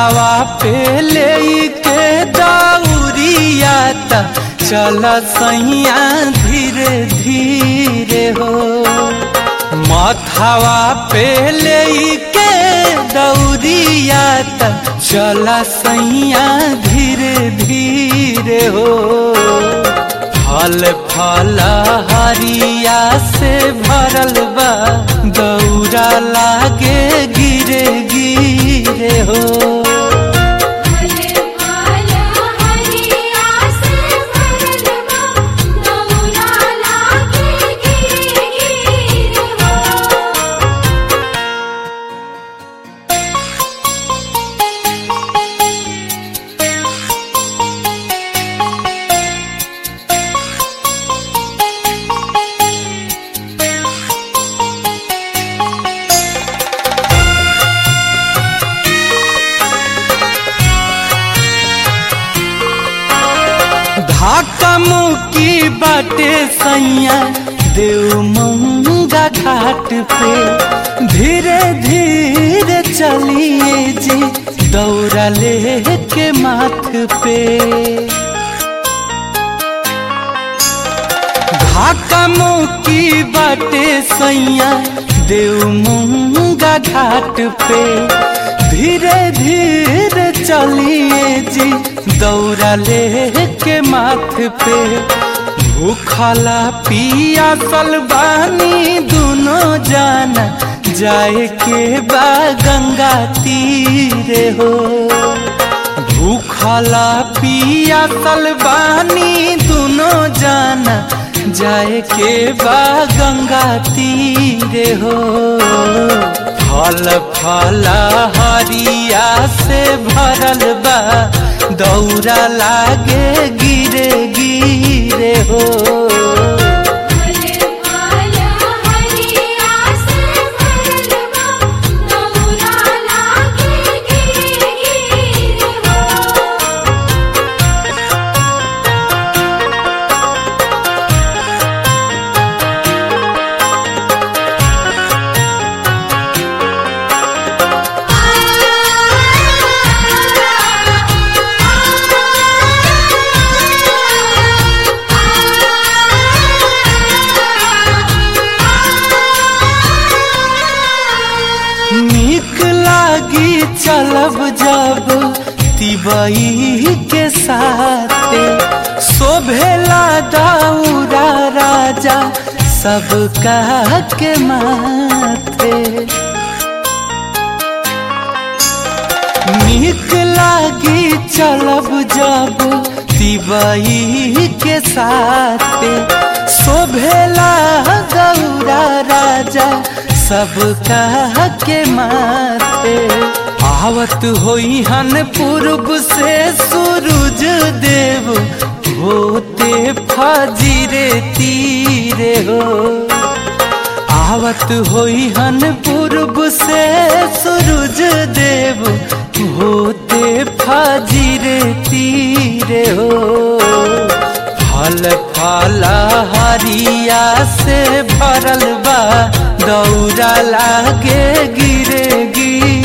माथावा पे ले के दौरिया त चल सैया धीरे धीरे हो माथावा पे ले के दौरिया त चल सैया धीरे धीरे हो फल फल हरिया से भरल बा दौरा लागे गिरे गिरे हो फल फल हरिया से भरल बा दौरा लागे गिरे गिरे हो धाका मुकी बाटे सैया देव मंगा घाट पे धीरे धीरे चलिए जी दौरा ले के माथ पे धाका मुकी बाटे सैया देव मंगा घाट पे धीरे धीरे चलिए जी दौरा ले के माथ पे भूखला पिया सलबानी दोनों जाना जाए के बा गंगा तीरे हो भूखला पिया सलबानी दोनों जाना जाए के बा गंगा तीरे हो फल फल हरिया से भरल बा दौरा लागे गिरे गिरे हो फल फल हरिया से भरल बा दौरा लागे गिरे गिरे हो नीक लागी चलब जब तिबई के साथे शोभेला दाऊरा राजा सबका के माथे नीक लागी चलब जब तिबई के साथे शोभेला गौरा राजा सबका के माथे आवत होई हन पूर्व से सूरज देव होते फजीरे तीरे हो आवत होई हन पूर्व से सूरज देव होते फजीरे तीरे हो फल फल हरिया से भरल बा दौरा लागे गिरे गिरे